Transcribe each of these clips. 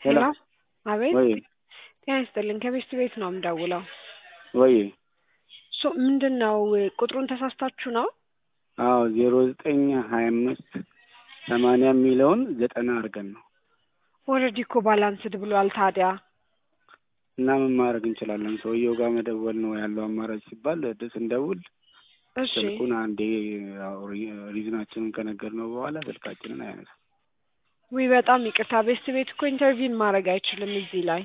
ሄሎ ሄሎ አቤት ወይ ጤና ይስጥልኝ ከቤስት ቤት ነው የምደውለው ወይ ሶ ምንድን ነው ቁጥሩን ተሳስታችሁ ነው አዎ ዜሮ ዘጠኝ ሀያ አምስት ሰማንያ የሚለውን ዘጠና አድርገን ነው ኦልሬዲ እኮ ባላንስድ ብሏል ታዲያ እና ምን ማድረግ እንችላለን? ሰውየው ጋር መደወል ነው ያለው አማራጭ ሲባል ድ- ስንደውል እሺ ስልኩን አንዴ ያው ሪ- ሪዝናችንን ከነገርነው በኋላ ስልካችንን አያነሳም። ውይ በጣም ይቅርታ ቤስት ቤት እኮ ኢንተርቪውን ማድረግ አይችልም እዚህ ላይ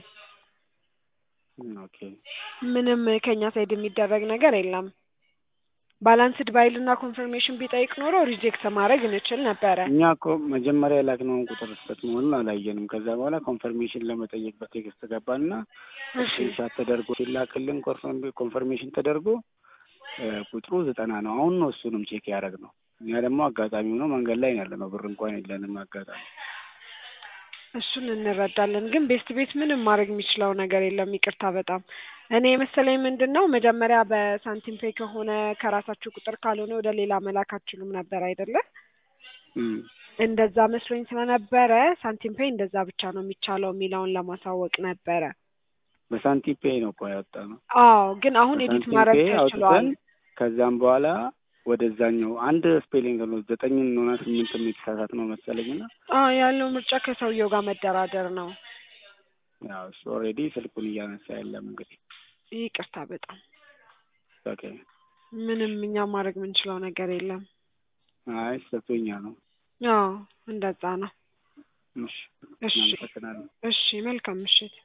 ኦኬ ምንም ከኛ ሳይድ የሚደረግ ነገር የለም ባላንስድ ባይልና ኮንፈርሜሽን ቢጠይቅ ኖሮ ሪጀክት ማድረግ እንችል ነበረ እኛ እኮ መጀመሪያ የላክነውን ቁጥር ስህተት መሆኑን አላየንም። ከዛ በኋላ ኮንፈርሜሽን ለመጠየቅ በቴክስት ገባና እሺ ስክሪንሻት ተደርጎ ሲላክልን ኮንፈርም- ኮንፈርሜሽን ተደርጎ እ፣ ቁጥሩ ዘጠና ነው። አሁን ነው እሱንም ቼክ ያደረግ ነው። እኛ ደግሞ አጋጣሚ ሆኖ መንገድ ላይ ነው ያለ ነው። ብር እንኳን የለንም። አጋጣሚ እሱን እንረዳለን ግን ቤስት ቤት ምንም ማድረግ የሚችለው ነገር የለም ይቅርታ በጣም እኔ የመሰለኝ ምንድን ነው መጀመሪያ በሳንቲም ፔይ ከሆነ ከራሳችሁ ቁጥር ካልሆነ ወደ ሌላ መላክ አትችሉም ነበር አይደለ እም፣ እንደዛ መስሎኝ ስለነበረ ሳንቲም ፔይ እንደዛ ብቻ ነው የሚቻለው የሚለውን ለማሳወቅ ነበረ በሳንቲም ፔይ ነው እኮ ያወጣ ነው። አዎ ግን አሁን ኤዲት በሳንቲም ማድረግ ፔይ ተችሏል አውጥተን ከዛም በኋላ ወደዛኛው አንድ ስፔሊንግ ነው ዘጠኝ ሆና ስምንት የተሳሳት ነው መሰለኝና አዎ ያለው ምርጫ ከሰውየው ጋር መደራደር ነው ያው እሱ ኦልሬዲ ስልኩን እያነሳ የለም እንግዲህ ይቅርታ በጣም ኦኬ። ምንም እኛ ማድረግ የምንችለው ነገር የለም አይ ስህተቱኛ ነው። አዎ እንደዛ ነው እሺ እሺ እናመሰግናለን። እሺ መልካም ምሽት